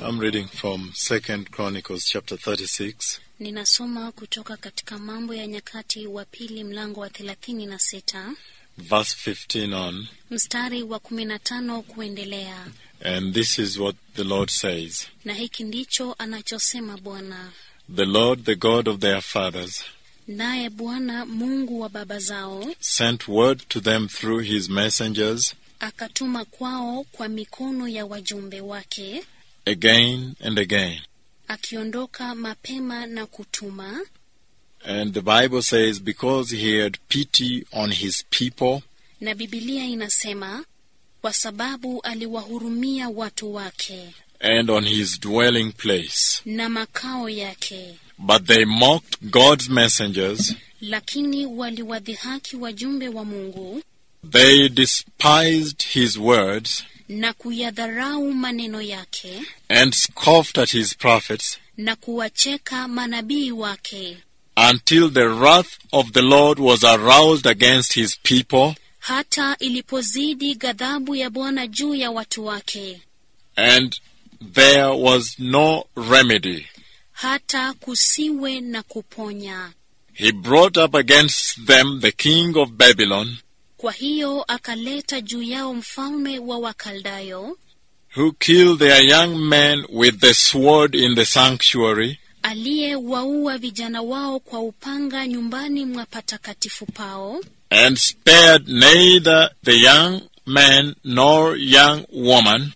I'm reading from Second Chronicles chapter 36, Ninasoma kutoka katika Mambo ya Nyakati wa Pili mlango wa thelathini na sita verse 15 on, mstari wa kumi na tano kuendelea, and this is what the Lord says na hiki ndicho anachosema Bwana. The Lord, the God of their fathers, Naye Bwana Mungu wa baba zao sent word to them through his messengers akatuma kwao kwa mikono ya wajumbe wake, again and again. akiondoka mapema na kutuma, And the Bible says, because he had pity on his people, na Bibilia inasema kwa sababu aliwahurumia watu wake and on his dwelling place. na makao yake. But they mocked God's messengers, Lakini waliwadhihaki wajumbe wa Mungu they despised his words, na kuyadharau maneno yake and scoffed at his prophets, na kuwacheka manabii wake, until the wrath of the Lord was aroused against his people, hata ilipozidi ghadhabu ya Bwana juu ya watu wake, and there was no remedy. hata kusiwe na kuponya. He brought up against them the king of Babylon, Kwa hiyo akaleta juu yao mfalme wa Wakaldayo who killed their young men with the sword in the sanctuary, aliyewaua vijana wao kwa upanga nyumbani mwa patakatifu pao, and spared neither the young man nor young woman,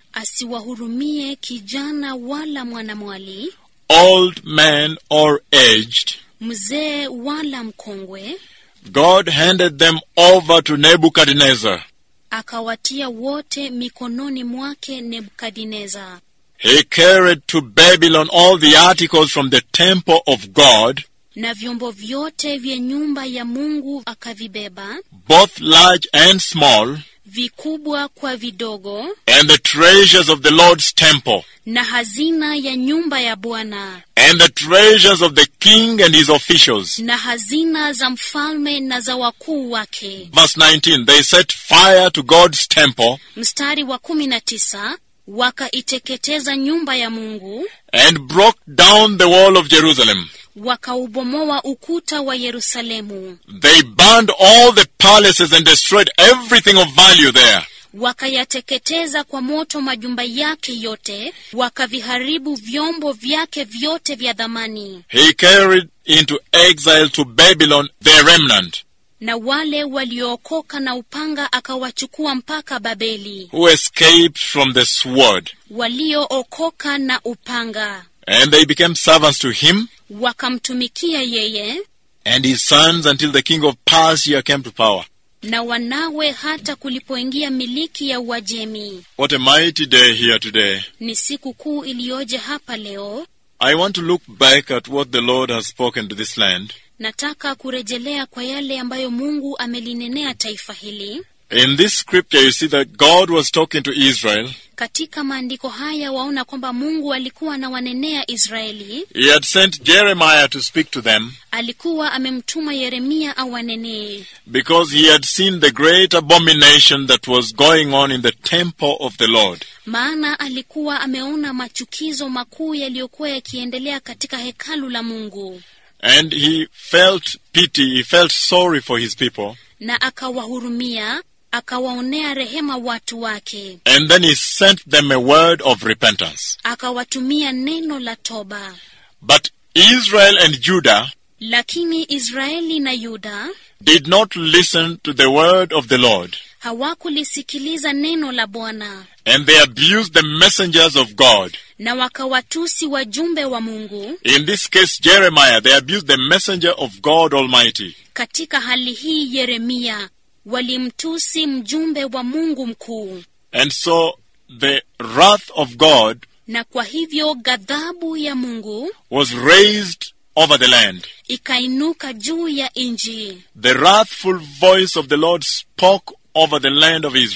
asiwahurumie kijana wala mwanamwali, old man or aged. mzee wala mkongwe, God handed them over to Nebuchadnezzar. akawatia wote mikononi mwake Nebukadineza. He carried to Babylon all the articles from the temple of God, Na vyombo vyote vya nyumba ya Mungu akavibeba, both large and small, vikubwa kwa vidogo, and the treasures of the Lord's temple, na hazina ya nyumba ya Bwana, and the treasures of the king and his officials. na hazina za mfalme na za wakuu wake. Verse 19 They set fire to God's temple Mstari wa kumi na tisa wakaiteketeza nyumba ya Mungu, and broke down the wall of Jerusalem. wakaubomoa ukuta wa Yerusalemu, They burned all the palaces and destroyed everything of value there. wakayateketeza kwa moto majumba yake yote, wakaviharibu vyombo vyake vyote vya dhamani. He carried into exile to Babylon the remnant Na wale waliookoka na upanga akawachukua mpaka Babeli, who escaped from the sword, waliookoka na upanga and they became servants to him wakamtumikia yeye and his sons until the king of Persia came to power. na wanawe hata kulipoingia miliki ya Uajemi. What a mighty day here today. Ni siku kuu iliyoje hapa leo. I want to look back at what the Lord has spoken to this land. Nataka kurejelea kwa yale ambayo Mungu amelinenea taifa hili. In this scripture, you see that God was talking to Israel. Katika maandiko haya waona kwamba Mungu alikuwa anawanenea Israeli, He had sent Jeremiah to speak to them alikuwa amemtuma Yeremia awanenee, because he had seen the great abomination that was going on in the temple of the Lord. maana alikuwa ameona machukizo makuu yaliyokuwa yakiendelea katika hekalu la Mungu, And he felt pity, he felt sorry for his people. na akawahurumia, akawaonea rehema watu wake, And then he sent them a word of repentance. akawatumia neno la toba. But Israel and Judah Lakini Israeli na Yuda did not listen to the word of the Lord. hawakulisikiliza neno la Bwana And they abused the messengers of God. na wakawatusi wajumbe wa Mungu. In this case, Jeremiah, they abused the messenger of God Almighty. Katika hali hii, Yeremia walimtusi mjumbe wa Mungu mkuu, And so the wrath of God na kwa hivyo ghadhabu ya Mungu was raised over the land. ikainuka juu ya nchi. The wrathful voice of the Lord spoke over the land of Israel.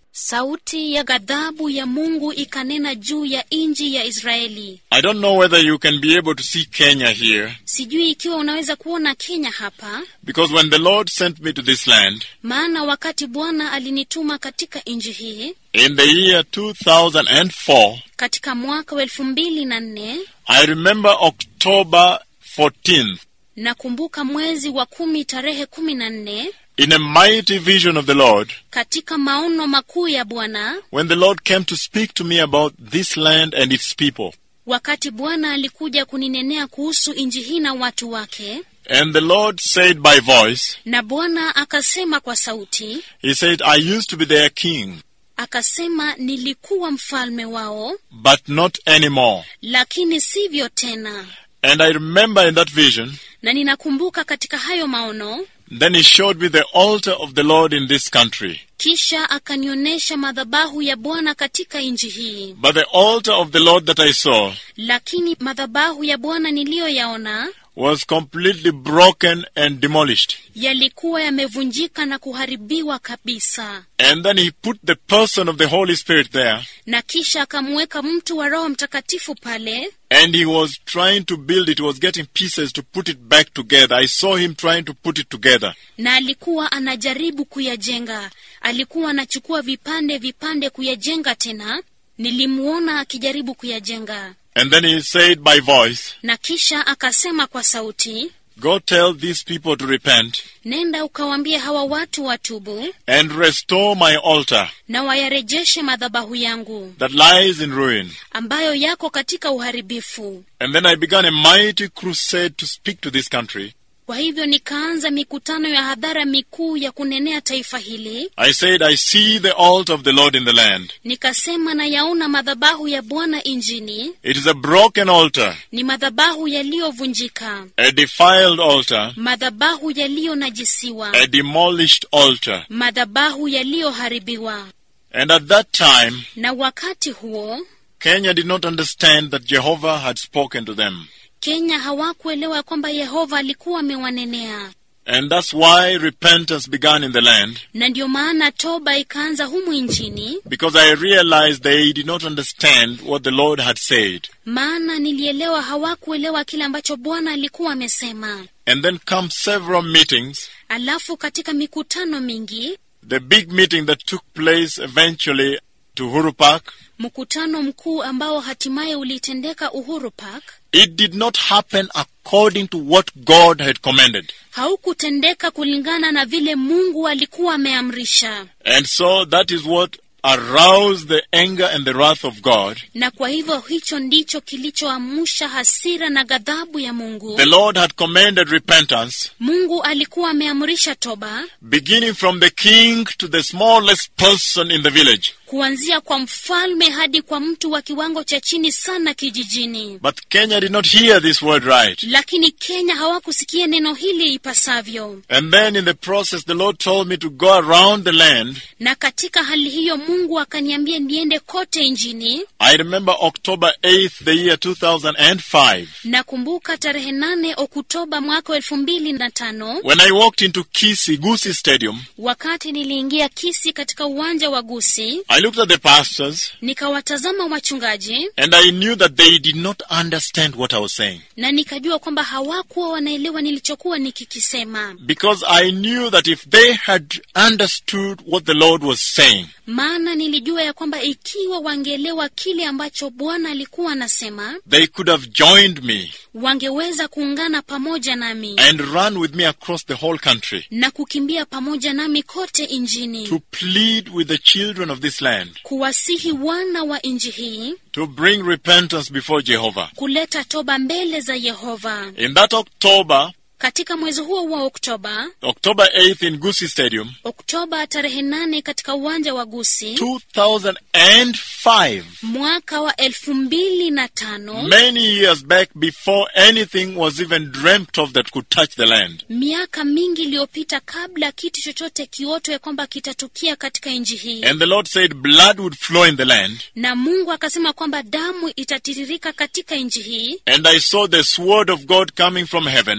sauti ya ghadhabu ya Mungu ikanena juu ya nchi ya Israeli. I don't know whether you can be able to see Kenya here, Sijui ikiwa unaweza kuona Kenya hapa, because when the Lord sent me to this land maana wakati Bwana alinituma katika nchi hii in the year 2004, katika mwaka wa elfu mbili na nne I remember October 14th, nakumbuka mwezi wa kumi tarehe kumi na nne in a mighty vision of the Lord, katika maono makuu ya Bwana, when the Lord came to speak to me about this land and its people. wakati Bwana alikuja kuninenea kuhusu nchi hii na watu wake, And the Lord said by voice, na Bwana akasema kwa sauti, He said, I used to be their king, akasema nilikuwa mfalme wao, but not anymore. lakini sivyo tena. And I remember in that vision, Na ninakumbuka katika hayo maono, then He showed me the altar of the Lord in this country. kisha akanionyesha madhabahu ya Bwana katika nchi hii. But the altar of the Lord that I saw Lakini madhabahu ya Bwana niliyoyaona was completely broken and demolished. yalikuwa yamevunjika na kuharibiwa kabisa. And then He put the person of the Holy Spirit there, Na kisha akamweka mtu wa Roho Mtakatifu pale, and He was trying to build it, He was getting pieces to put it back together. I saw Him trying to put it together. na alikuwa anajaribu kuyajenga. Alikuwa anachukua vipande vipande kuyajenga tena. Nilimuona akijaribu kuyajenga, And then He said by voice, na kisha akasema kwa sauti, Go tell these people to repent nenda ukawaambie hawa watu watubu and restore my altar na wayarejeshe madhabahu yangu that lies in ruin. ambayo yako katika uharibifu. And then I began a mighty crusade to speak to this country. Kwa hivyo nikaanza mikutano ya hadhara mikuu ya kunenea taifa hili. I said, I see the altar of the Lord in the land. Nikasema na yaona madhabahu ya Bwana injini, It is a broken altar, ni madhabahu yaliyovunjika, a defiled altar, madhabahu yaliyonajisiwa, a demolished altar. madhabahu yaliyoharibiwa. And at that time, Na wakati huo Kenya did not understand that Jehovah had spoken to them. Kenya hawakuelewa kwamba Yehova alikuwa amewanenea, And that's why repentance began in the land, na ndio maana toba ikaanza humu nchini, because I realized they did not understand what the Lord had said. maana nilielewa hawakuelewa kile ambacho Bwana alikuwa amesema. And then come several meetings, Alafu katika mikutano mingi, the big meeting that took place eventually to Huru Park, mkutano mkuu ambao hatimaye ulitendeka Uhuru Park it did not happen according to what God had commanded. haukutendeka kulingana na vile Mungu alikuwa ameamrisha, And so that is what aroused the anger and the wrath of God. na kwa hivyo hicho ndicho kilichoamsha hasira na ghadhabu ya Mungu. The Lord had commanded repentance, Mungu alikuwa ameamrisha toba beginning from the king to the smallest person in the village. kuanzia kwa mfalme hadi kwa mtu wa kiwango cha chini sana kijijini. But Kenya did not hear this word right. Lakini Kenya hawakusikia neno hili ipasavyo, And then in the process, the Lord told me to go around the land. na katika hali hiyo Mungu akaniambia niende kote nchini. I remember October 8th, the year 2005, Nakumbuka tarehe nane Oktoba mwaka wa elfu mbili na tano when I walked into Kisi Gusi Stadium. wakati niliingia Kisi katika uwanja wa Gusi, I looked at the pastors nikawatazama wachungaji and I knew that they did not understand what I was saying. na nikajua kwamba hawakuwa wanaelewa nilichokuwa nikikisema, Because I knew that if they had understood what the Lord was saying, maana nilijua ya kwamba ikiwa wangeelewa kile ambacho Bwana alikuwa anasema, they could have joined me wangeweza kuungana pamoja nami and run with me across the whole country na kukimbia pamoja nami kote injini, to plead with the children of this land kuwasihi wana wa nchi hii to bring repentance before Jehovah. kuleta toba mbele za Yehova. In that October, Katika mwezi huo wa Oktoba, October 8th in Gusi Stadium, Oktoba tarehe nane katika uwanja wa Gusi 2005, mwaka wa elfu mbili na tano many years back before anything was even dreamt of that could touch the land. miaka mingi iliyopita, kabla kitu chochote kiotwe kwamba kitatukia katika nchi hii, And the Lord said blood would flow in the land. na Mungu akasema kwamba damu itatiririka katika nchi hii, And I saw the sword of God coming from heaven na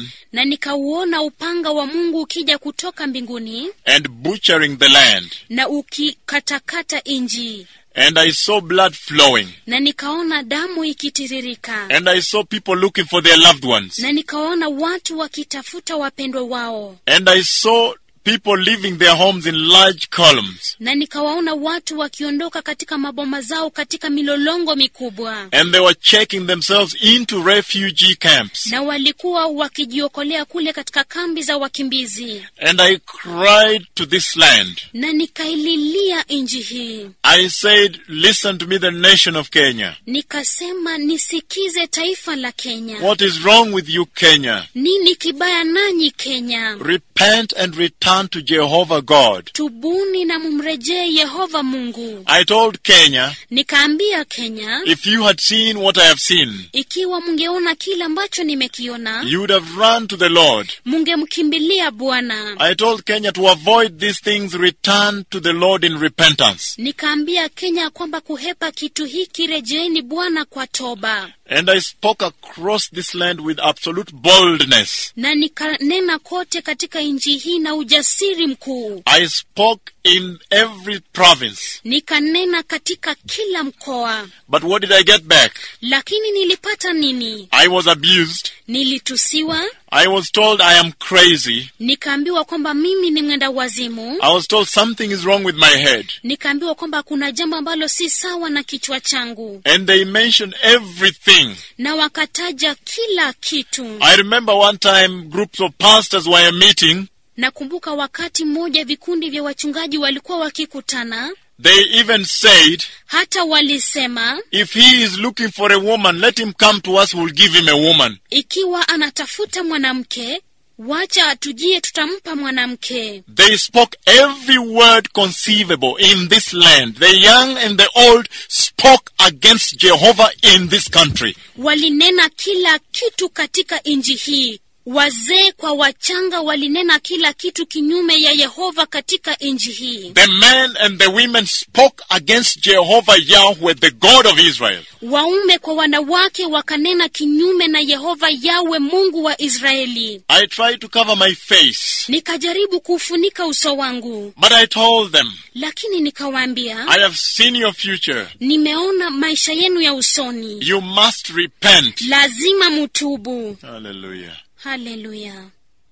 na nikauona upanga wa Mungu ukija kutoka mbinguni and butchering the land. na ukikatakata inji, And I saw blood flowing. na nikaona damu ikitiririka, And I saw people looking for their loved ones. na nikaona watu wakitafuta wapendwa wao, And I saw people leaving their homes in large columns. na nikawaona watu wakiondoka katika maboma zao katika milolongo mikubwa, And they were checking themselves into refugee camps. na walikuwa wakijiokolea kule katika kambi za wakimbizi. And I cried to this land. Na nikaililia nchi hii, I said, Listen to me, the nation of Kenya. nikasema nisikize taifa la Kenya. What is wrong with you, Kenya? Nini kibaya nanyi Kenya? Repent and return to Jehovah God. Tubuni na mumrejee Yehova Mungu. I told Kenya, Nikaambia Kenya, if you had seen what I have seen, ikiwa mungeona kile ambacho nimekiona, you would have run to the Lord. mungemkimbilia Bwana. I told Kenya to avoid these things, return to the Lord in repentance. Nikaambia Kenya kwamba kuhepa kitu hiki, rejeeni Bwana kwa toba. And I spoke across this land with absolute boldness. Na nikanena kote katika nchi hii na ujasiri mkuu. I spoke in every province. Nikanena katika kila mkoa. But what did I get back? Lakini nilipata nini? I was abused. Nilitusiwa, I was told I am crazy. nikaambiwa kwamba mimi ni mwenda wazimu, I was told something is wrong with my head. nikaambiwa kwamba kuna jambo ambalo si sawa na kichwa changu, And they mentioned everything. na wakataja kila kitu. I remember one time groups of pastors were meeting. Nakumbuka wakati mmoja vikundi vya wachungaji walikuwa wakikutana, They even said, hata walisema if he is looking for a woman, let him come to us, we'll give him a woman. ikiwa anatafuta mwanamke, wacha atujie, tutampa mwanamke. They spoke every word conceivable in this land. The young and the old spoke against Jehovah in this country. Walinena kila kitu katika nchi hii, wazee kwa wachanga walinena kila kitu kinyume ya Yehova katika nchi hii. The men and the women spoke against Jehovah Yahweh, the God of Israel. Waume kwa wanawake wakanena kinyume na Yehova Yawe, Mungu wa Israeli. I tried to cover my face, Nikajaribu kuufunika uso wangu, but I told them, lakini nikawaambia, I have seen your future. nimeona maisha yenu ya usoni, You must repent. lazima mutubu. Hallelujah. Haleluya!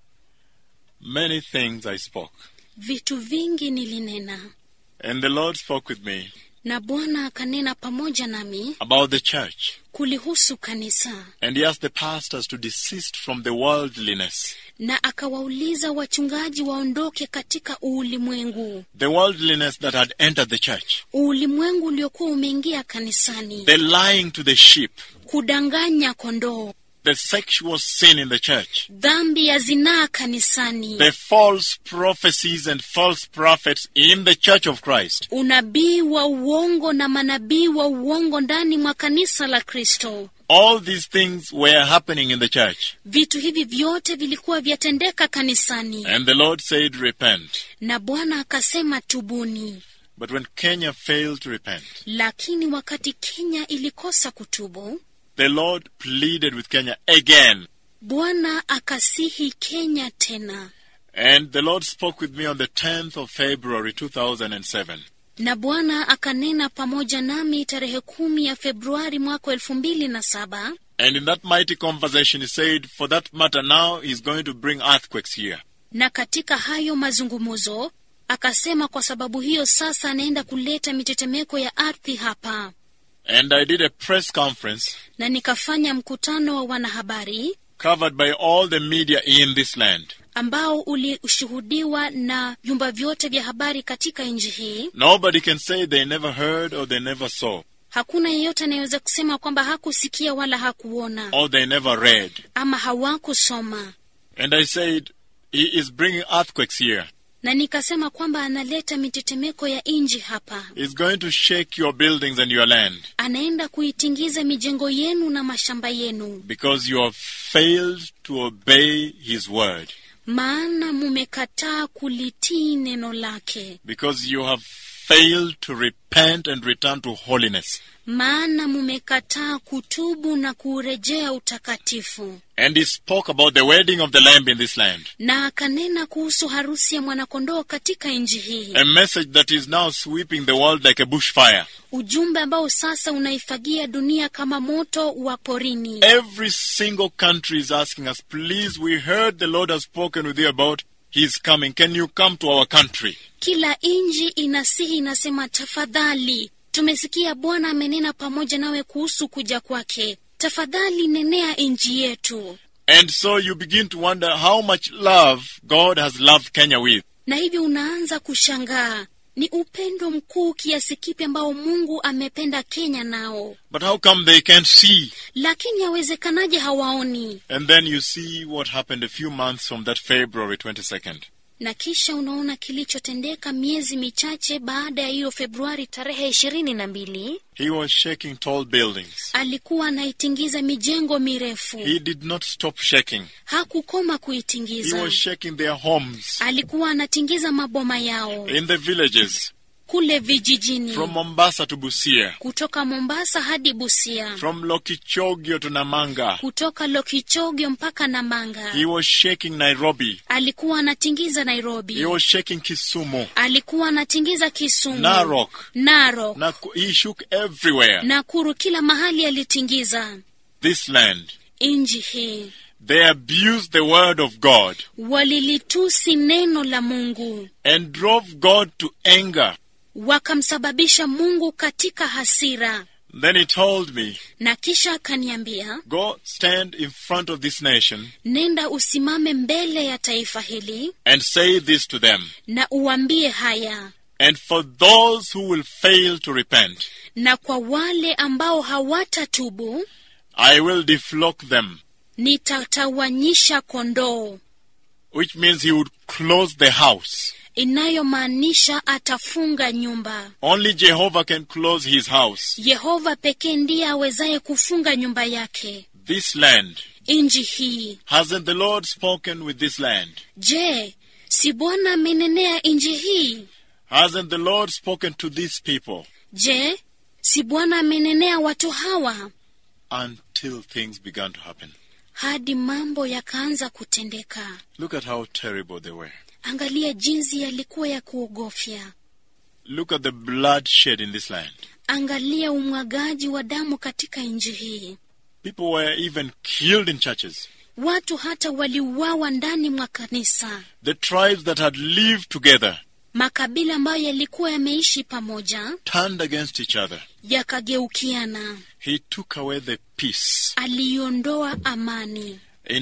Many things I spoke. Vitu vingi nilinena, And the Lord spoke with me na Bwana akanena pamoja nami about the church. kulihusu kanisa, And he asked the pastors to desist from the worldliness. na akawauliza wachungaji waondoke katika ulimwengu, The worldliness that had entered the church. ulimwengu uliokuwa umeingia kanisani, The lying to the sheep. kudanganya kondoo, The sexual sin in the church. dhambi ya zinaa kanisani, The false prophecies and false prophets in the church of Christ. unabii wa uongo na manabii wa uongo ndani mwa kanisa la Kristo. All these things were happening in the church. Vitu hivi vyote vilikuwa vyatendeka kanisani, And the Lord said, Repent. na Bwana akasema tubuni. But when Kenya failed to repent, Lakini wakati Kenya ilikosa kutubu, the Lord pleaded with Kenya again. Bwana akasihi Kenya tena, And the Lord spoke with me on the 10th of February 2007. na Bwana akanena pamoja nami tarehe kumi ya Februari mwaka elfu mbili na saba. And in that mighty conversation, he said, For that matter, now he's going to bring earthquakes here. Na katika hayo mazungumzo akasema, kwa sababu hiyo sasa anaenda kuleta mitetemeko ya ardhi hapa. And I did a press conference Na nikafanya mkutano wa wanahabari covered by all the media in this land. ambao ulishuhudiwa na vyumba vyote vya habari katika nchi hii. Nobody can say they never heard or they never saw Hakuna yeyote anayeweza kusema kwamba hakusikia wala hakuona or they never read. ama hawakusoma. And I said, He is bringing earthquakes here. Na nikasema kwamba analeta mitetemeko ya nchi hapa, He's going to shake your buildings and your land anaenda kuitingiza mijengo yenu na mashamba yenu, because you have failed to obey His word, maana mumekataa kulitii neno lake, because you have failed to repent and return to holiness. maana mumekataa kutubu na kuurejea utakatifu. And he spoke about the wedding of the Lamb in this land. Na akanena kuhusu harusi ya mwanakondoo katika nchi hii, A message that is now sweeping the world like a bushfire. ujumbe ambao sasa unaifagia dunia kama moto wa porini. Every single country is asking us, please, we heard the Lord has spoken with you about His coming. Can you come to our country? Kila nchi inasihi, inasema tafadhali, tumesikia Bwana amenena pamoja nawe kuhusu kuja kwake, tafadhali nenea nchi yetu. And so you begin to wonder how much love God has loved Kenya with. Na hivyo unaanza kushangaa ni upendo mkuu kiasi kipi ambao Mungu amependa Kenya nao, But how come they can't see? lakini yawezekanaje hawaoni? And then you see what happened a few months from that February 22nd. Na kisha unaona kilichotendeka miezi michache baada ya hiyo Februari tarehe ishirini na mbili. He was shaking tall buildings. Alikuwa anaitingiza mijengo mirefu, He did not stop shaking. hakukoma He kuitingiza. was shaking their homes Alikuwa anatingiza maboma yao in the villages kule vijijini, from Mombasa to Busia, kutoka Mombasa hadi Busia, from Lokichogio to Namanga. kutoka Lokichogyo mpaka Namanga. He was shaking Nairobi. Alikuwa anatingiza Nairobi, He was shaking Kisumu, alikuwa anatingiza Kisumu, Narok. Narok, Naku- he shook everywhere. Nakuru, kila mahali alitingiza. This land. Nchi hii They abused the word of God walilitusi neno la Mungu, and drove God to anger. wakamsababisha Mungu katika hasira. Then he told me, Na kisha akaniambia, Go stand in front of this nation nenda usimame mbele ya taifa hili and say this to them. na uambie haya, And for those who will fail to repent, na kwa wale ambao hawatatubu I will deflock them, nitatawanyisha kondoo, which means he would close the house. inayomaanisha atafunga nyumba. Only Jehovah can close his house. Yehova pekee ndiye awezaye kufunga nyumba yake. This land. Nchi hii, Hasn't the Lord spoken with this land? je, si Bwana amenenea nchi hii? Hasn't the Lord spoken to these people? Je, si Bwana amenenea watu hawa? Until things began to happen. Hadi mambo yakaanza kutendeka. Look at how terrible they were. Angalia jinsi yalikuwa ya kuogofya. Look at the bloodshed in this land. Angalia umwagaji wa damu katika nchi hii. People were even killed in churches. Watu hata waliuawa ndani mwa kanisa. The tribes that had lived together Makabila ambayo yalikuwa yameishi pamoja turned against each other. yakageukiana. He took away the peace. Aliondoa amani. In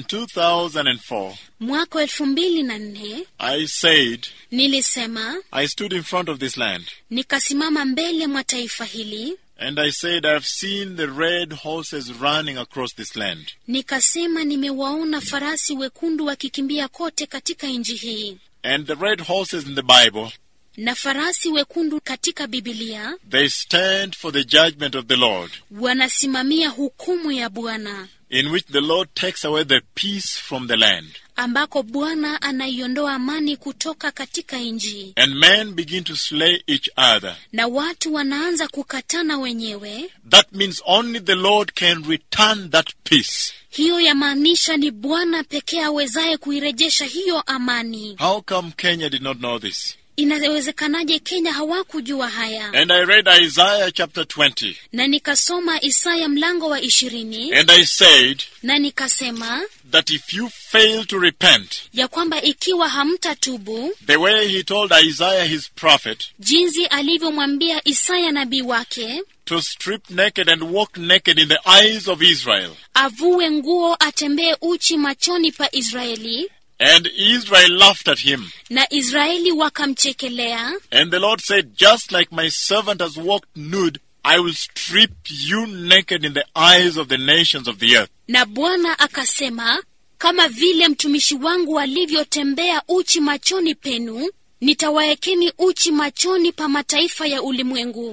2004, Mwaka wa elfu mbili na nne I said, nilisema, I stood in front of this land nikasimama mbele mwa taifa hili, and I said, I've seen the red horses running across this land. nikasema nimewaona farasi wekundu wakikimbia kote katika nchi hii, And the red horses in the Bible, na farasi wekundu katika Bibilia they stand for the judgment of the Lord, wanasimamia hukumu ya Bwana, in which the Lord takes away the peace from the land. ambako Bwana anaiondoa amani kutoka katika nchi, And men begin to slay each other. na watu wanaanza kukatana wenyewe. That means only the Lord can return that peace. Hiyo yamaanisha ni Bwana pekee awezaye kuirejesha hiyo amani. How come Kenya did not know this? Inawezekanaje Kenya hawakujua haya? And I read Isaiah chapter 20, Na nikasoma Isaya mlango wa ishirini and I said na nikasema that if you fail to repent, ya kwamba ikiwa hamtatubu the way he told Isaiah his prophet jinsi alivyomwambia Isaya nabii wake to strip naked and walk naked in the eyes of Israel, avue nguo atembee uchi machoni pa Israeli, and Israel laughed at him. na Israeli wakamchekelea, And the Lord said, Just like my servant has walked nude, I will strip you naked in the eyes of the nations of the earth. na Bwana akasema, kama vile mtumishi wangu alivyotembea uchi machoni penu, nitawaekeni uchi machoni pa mataifa ya ulimwengu.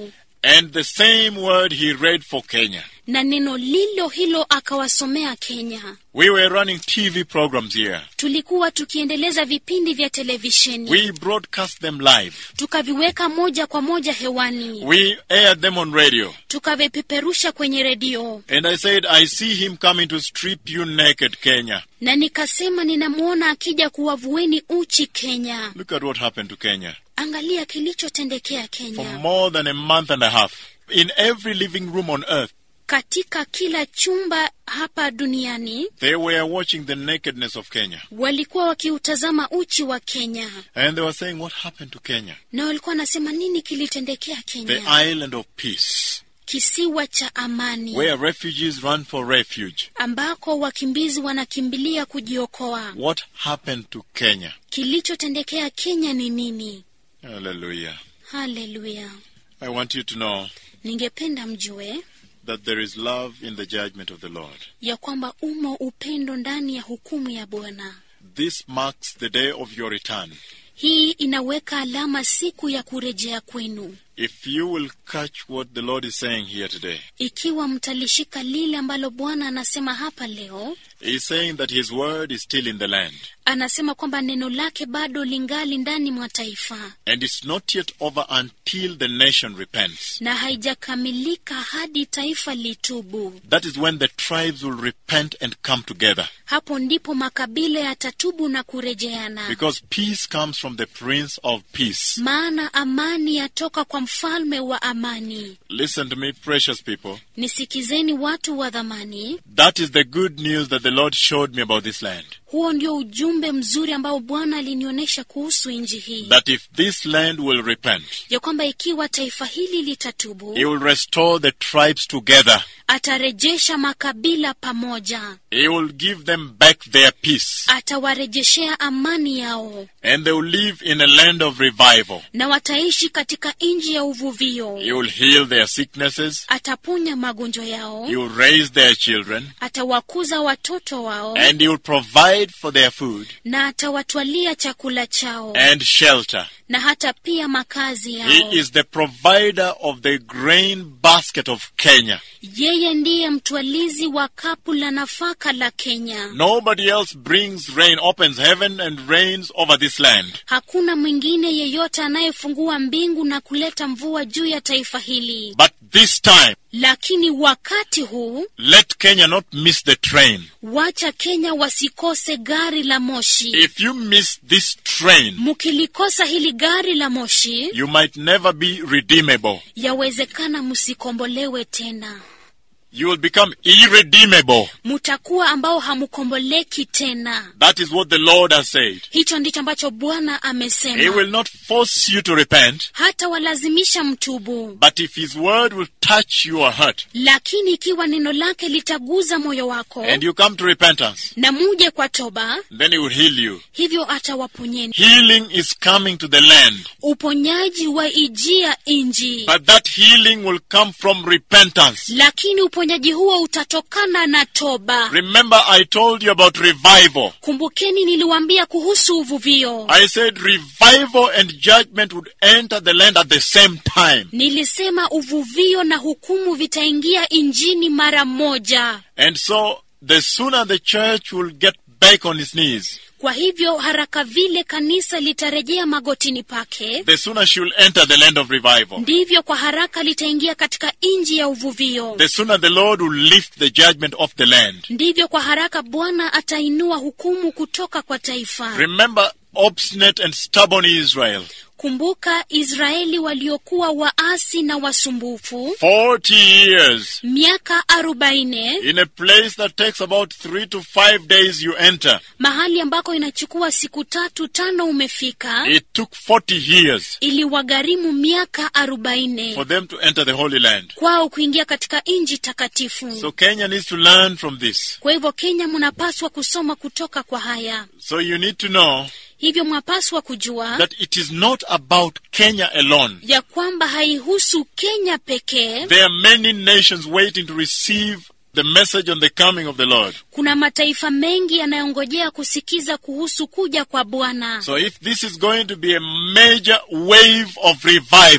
And the same word he read for Kenya. na neno lilo hilo akawasomea Kenya. We were running TV programs here. Tulikuwa tukiendeleza vipindi vya televisheni We broadcast them live. tukaviweka moja kwa moja hewani, We aired them on radio. tukavipeperusha kwenye redio, And I said, I see him coming to strip you naked, Kenya. na nikasema ninamwona akija kuwavueni uchi Kenya. Look at what happened to Kenya. Angalia kilichotendekea For Kenya. more than a month and a half. In every living room on earth, Katika kila chumba hapa duniani they were watching the nakedness of Kenya. walikuwa wakiutazama uchi wa Kenya, And they were saying, What happened to Kenya? na walikuwa wanasema nini kilitendekea The Kenya, island of peace, kisiwa cha amani where refugees run for refuge. ambako wakimbizi wanakimbilia kujiokoa. What happened to Kenya? Kilichotendekea Kenya ni nini? Hallelujah. Haleluya! I want you to know Ningependa mjue that there is love in the judgment of the Lord. ya kwamba umo upendo ndani ya hukumu ya Bwana. This marks the day of your return. Hii inaweka alama siku ya kurejea kwenu. If you will catch what the Lord is saying here today, Ikiwa mtalishika lile ambalo Bwana anasema hapa leo, He's saying that His word is still in the land. anasema kwamba neno lake bado lingali ndani mwa taifa And it's not yet over until the nation repents. na haijakamilika hadi taifa litubu. That is when the tribes will repent and come together. Hapo ndipo makabila yatatubu na kurejeana, Because peace comes from the Prince of Peace. maana amani yatoka kwa mfalme wa amani. Listen to me, precious people. Nisikizeni watu wa dhamani, That is the good news that the Lord showed me about this land. huo ndio ujumbe mzuri ambao Bwana alinionyesha kuhusu nchi hii, That if this land will repent, ya kwamba ikiwa taifa hili litatubu, He will restore the tribes together. atarejesha makabila pamoja, He will give them back their peace. atawarejeshea amani yao, And they will live in a land of revival. na wataishi katika nchi ya uvuvio. He will heal their sicknesses. Ataponya magonjwa yao, He will raise their children. atawakuza watoto wao, And He will provide for their food na atawatwalia chakula chao, and shelter. na hata pia makazi yao. He is the provider of the grain basket of Kenya. Yeye ndiye mtwalizi wa kapu la nafaka la Kenya. Nobody else brings rain, opens heaven and rains over this land. Hakuna mwingine yeyote anayefungua mbingu na kuleta mvua juu ya taifa hili. But this time, Lakini wakati huu, let Kenya not miss the train. wacha Kenya wasikose gari la moshi. If you miss this train, Mkilikosa hili gari la moshi, you might never be redeemable. yawezekana msikombolewe tena. You will become irredeemable. Mutakuwa ambao hamukomboleki tena. That is what the Lord has said. Hicho ndicho ambacho Bwana He amesema. will not force you to repent, Hata walazimisha mtubu, but if His word will touch your heart lakini ikiwa neno lake litaguza moyo wako and you come to repentance, na muje kwa toba, then He will heal you. hivyo atawaponyeni. Healing is coming to the land, Uponyaji wa ijia inji, but that healing will come from repentance. lakini uponyaji huo utatokana na toba. Remember, I told you about revival. Kumbukeni niliwaambia kuhusu uvuvio. I said revival and judgment would enter the land at the same time. Nilisema uvuvio na hukumu vitaingia injini mara moja. And so, the sooner the church will get back on its knees, Kwa hivyo haraka vile kanisa litarejea magotini pake, the sooner she will enter the land of revival. ndivyo kwa haraka litaingia katika inji ya uvuvio. The sooner the Lord will lift the judgment off the land. Ndivyo kwa haraka Bwana atainua hukumu kutoka kwa taifa. Remember obstinate and stubborn Israel. Kumbuka Israeli waliokuwa waasi na wasumbufu 40 years miaka arobaini, in a place that takes about three to five days you enter. mahali ambako inachukua siku tatu tano umefika, It took 40 years iliwagharimu miaka arobaini for them to enter the Holy Land. kwao kuingia katika nchi takatifu. So Kenya needs to learn from this. Kwa hivyo Kenya mnapaswa kusoma kutoka kwa haya. So you need to know Hivyo mwapaswa kujua that it is not about Kenya alone. ya kwamba haihusu Kenya pekee. There are many nations waiting to receive the message on the coming of the Lord. Kuna mataifa mengi yanayongojea kusikiza kuhusu kuja kwa Bwana. So if this is going to be a major wave of revival,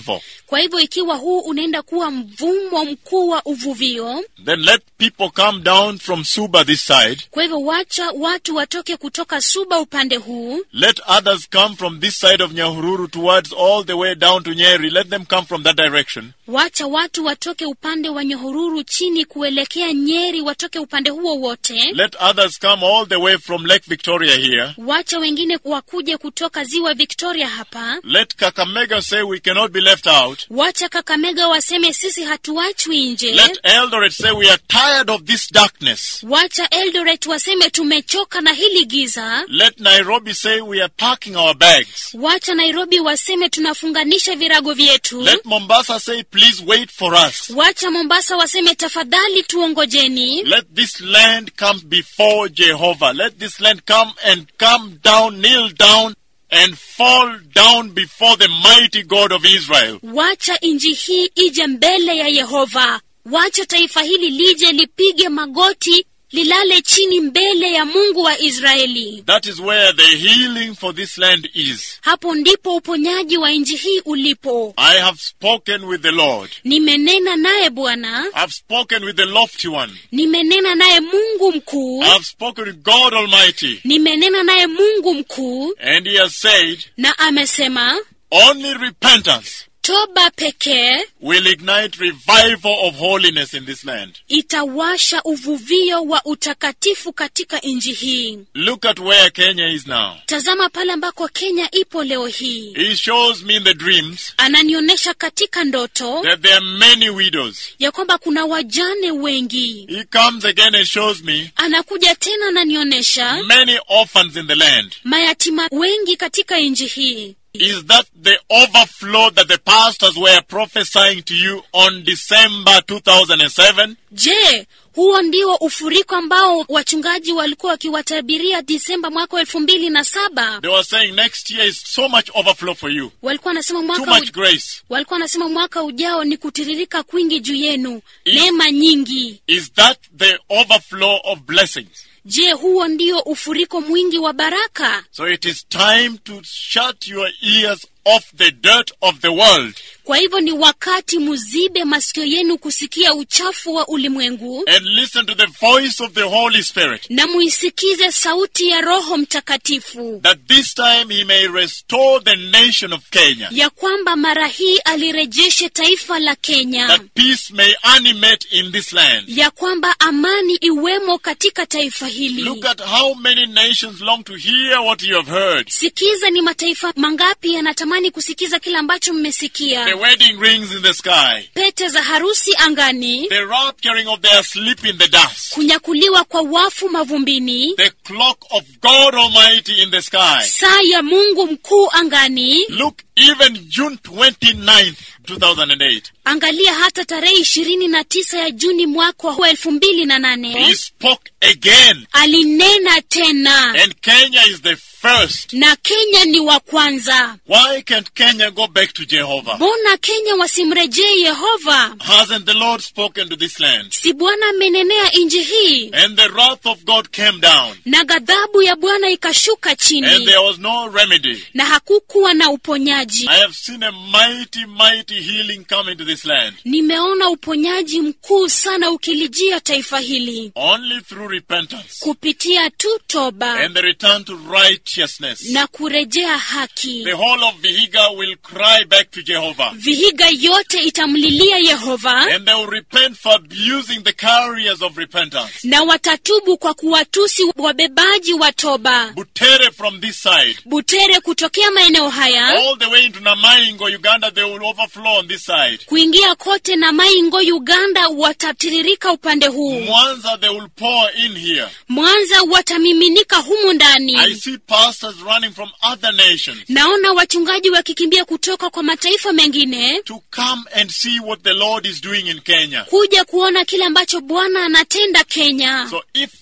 kwa hivyo ikiwa huu unaenda kuwa mvumo mkuu wa uvuvio then let people come down from Suba this side. kwa hivyo wacha watu watoke kutoka suba upande huu Let others come from this side of Nyahururu towards all the way down to Nyeri. Let them come from that direction. wacha watu watoke upande wa nyohururu chini kuelekea nyeri watoke upande huo wote Let others come all the way from Lake Victoria here. wacha wengine wakuje kutoka ziwa victoria hapa Let Kakamega say we cannot be left out. wacha kakamega waseme sisi hatuachwi nje Let Eldoret say we are tired of this darkness. wacha eldoret waseme tumechoka na hili giza Let Nairobi say we are packing our bags. wacha nairobi waseme tunafunganisha virago vyetu Let Mombasa say please wait for us. wacha mombasa waseme tafadhali tuongojeni Let this land come before Jehovah. Let this land come and come down, kneel down, and fall down before the mighty God of Israel. wacha inji hii ije mbele ya yehova wacha taifa hili lije lipige magoti lilale chini mbele ya mungu wa israeli That is where the healing for this land is. hapo ndipo uponyaji wa inji hii ulipo I have spoken with the Lord. nimenena naye bwana I've spoken with the lofty one. nimenena naye mungu mkuu I've spoken with God Almighty. nimenena naye mungu mkuu And he has said, na amesema only repentance toba pekee will ignite revival of holiness in this land. itawasha uvuvio wa utakatifu katika nchi hii Look at where Kenya is now. tazama pale ambako kenya ipo leo hii He shows me in the dreams ananionyesha katika ndoto that there are many widows. ya kwamba kuna wajane wengi He comes again and shows me anakuja tena ananionyesha many orphans in the land. mayatima wengi katika nchi hii Is that the overflow that the pastors were prophesying to you on December 2007? je huo ndio ufuriko ambao wachungaji walikuwa wakiwatabiria disemba mwaka wa elfu mbili na saba They were saying next year is so much overflow for you, walikuwa wanasema too mwaka much u... grace. walikuwa wanasema mwaka ujao ni kutiririka kwingi juu yenu Is- neema nyingi Is that the overflow of blessings? je huo ndio ufuriko mwingi wa baraka So it is time to shut your ears off the dirt of the world kwa hivyo ni wakati muzibe masikio yenu kusikia uchafu wa ulimwengu and listen to the voice of the Holy Spirit. na muisikize sauti ya roho mtakatifu That this time he may restore the nation of Kenya. ya kwamba mara hii alirejeshe taifa la kenya That peace may animate in this land. ya kwamba amani iwemo katika taifa hili Look at how many nations long to hear what you have heard. sikiza ni mataifa mangapi yanatamani kusikiza kile ambacho The mmesikia wedding rings in the sky. pete za harusi angani The rapturing of their sleep in the dust. kunyakuliwa kwa wafu mavumbini The clock of God Almighty in the sky. saa ya mungu mkuu angani Look, even June 29th, 2008. angalia hata tarehe ishirini na tisa ya juni mwaka wa elfu mbili na He nane spoke again. alinena tena And Kenya is the first. na kenya ni wa kwanza Why can't Kenya go back to Jehovah? mbona kenya wasimrejee yehova Hasn't the Lord spoken to this land? si bwana amenenea nchi hii And the wrath of God came down. na ghadhabu ya bwana ikashuka And chini there was no remedy. na hakukuwa na uponyaji I have seen a mighty, mighty healing come into this land. nimeona uponyaji mkuu sana ukilijia taifa hili Only through repentance kupitia tu toba and the return to righteousness. na kurejea haki The whole of Vihiga will cry back to Jehovah. vihiga yote itamlilia yehova And they will repent for abusing the carriers of repentance. na watatubu kwa kuwatusi wabebaji wa toba Butere from this side. butere kutokea maeneo haya All the way into Namaingo, Uganda, they will overflow on this side. kuingia kote na maingo uganda watatiririka upande huu Mwanza, they will pour in here. mwanza watamiminika humu I ndani see pastors running from other nations naona wachungaji wakikimbia kutoka kwa mataifa mengine to come and see what the Lord is doing in Kenya. kuja kuona kile ambacho bwana anatenda kenya So if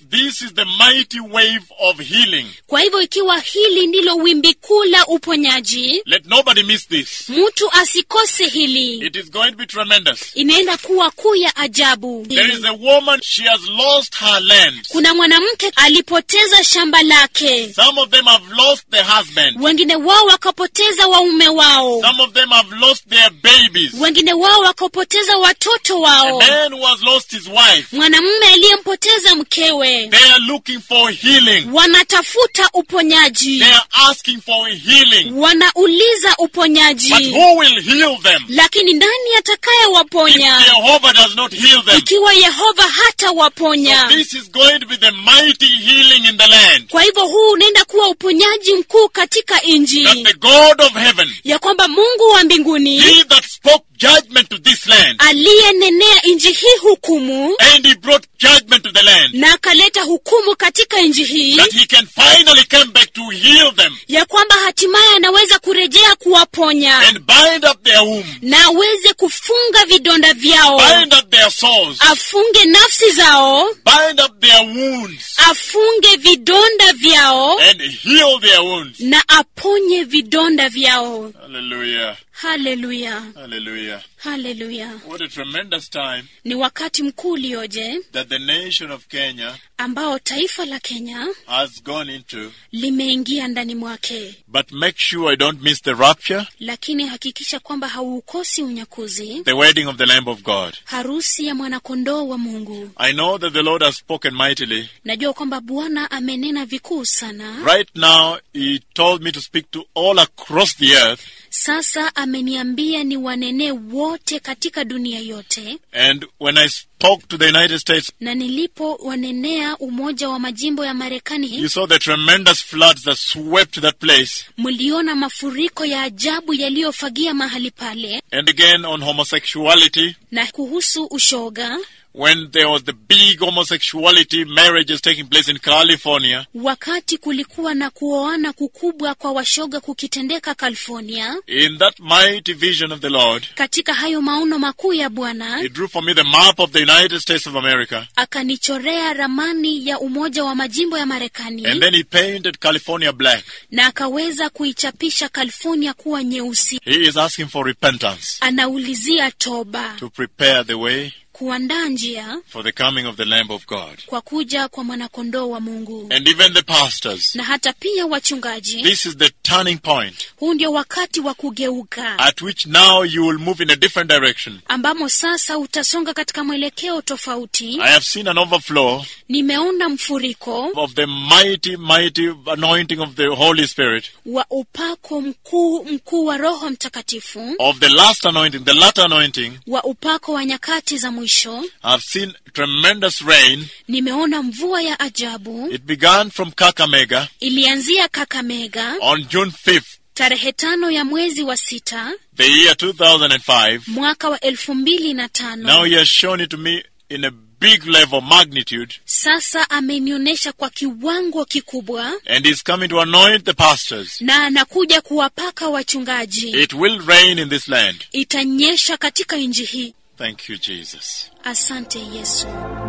this is the mighty wave of healing, kwa hivyo ikiwa hili ndilo wimbi kuu la uponyaji let nobody miss this. mtu asikose hili It is going to be tremendous. inaenda kuwa kuu ya ajabu There is a woman, she has lost her land. kuna mwanamke alipoteza shamba lake Some of them have lost their husband. wengine wao wakapoteza waume wao Some of them have lost their babies. wengine wao wakapoteza watoto A wao man who has lost his wife. mwanamume aliyempoteza mkewe They are looking for healing. wanatafuta uponyaji They are asking for healing. wanauliza uponyaji But who will heal them? lakini nani If atakayewaponya Jehovah does not heal them. ikiwa yehova hata waponya This is going to be the mighty healing in the land. kwa hivyo huu unaenda kuwa uponyaji mkuu katika That nji the God of heaven, ya kwamba mungu wa mbinguni He that spoke judgment to this land, aliyenenea nji hii hukumu and He brought judgment to the land, na akaleta hukumu katika nji hii that He can finally come back to heal them ya kwamba hatimaye anaweza kurejea kuwaponya and bind up their womb, na aweze kufunga vidonda vyao bind up their sores, afunge nafsi zao bind up their wounds, afunge vidonda vyao and heal their wounds. na aponye vidonda vyao Hallelujah. haleluya Hallelujah. haleluya What a tremendous time ni wakati mkuu ulioje that the nation of Kenya ambao taifa la kenya has gone into. limeingia ndani mwake But make sure I don't miss the rapture, lakini hakikisha kwamba hauukosi unyakuzi the wedding of the Lamb of God. harusi ya mwanakondoo wa mungu I know that the Lord has spoken mightily. najua kwamba bwana amenena vikuu sana Right now, He told me to speak to all across the earth. sasa ameniambia ni wanenee wote katika dunia yote And when I spoke to the United States, na nilipo wanenea umoja wa majimbo ya marekani you saw the tremendous floods that swept that place. mliona mafuriko ya ajabu yaliyofagia mahali pale And again on homosexuality, na kuhusu ushoga when there was the big homosexuality marriages taking place in California, wakati kulikuwa na kuoana kukubwa kwa washoga kukitendeka california in that mighty vision of the Lord, katika hayo maono makuu ya bwana He drew for me the map of the United States of America. akanichorea ramani ya umoja wa majimbo ya marekani And then He painted California black. na akaweza kuichapisha california kuwa nyeusi He is asking for repentance anaulizia toba to prepare the way kuandaa njia for the coming of the Lamb of God. kwa kuja kwa mwanakondoo wa mungu And even the pastors. na hata pia wachungaji This is the turning point huu ndio wakati wa kugeuka at which now you will move in a different direction. ambamo sasa utasonga katika mwelekeo tofauti I have seen an overflow nimeona mfuriko of the mighty, mighty anointing of the Holy Spirit, wa upako mkuu mkuu wa roho mtakatifu of the last anointing, the latter anointing. wa upako wa nyakati za mwisho I've seen tremendous rain. nimeona mvua ya ajabu It began from Kakamega ilianzia kakamega on June 5th, tarehe tano ya mwezi wa sita the year 2005. mwaka wa elfu mbili na tano Now he has shown it to me in a big level magnitude, sasa amenionyesha kwa kiwango kikubwa and he's coming to anoint the pastors. na anakuja kuwapaka wachungaji It will rain in this land. itanyesha katika nchi hii Thank you, Jesus. asante yesu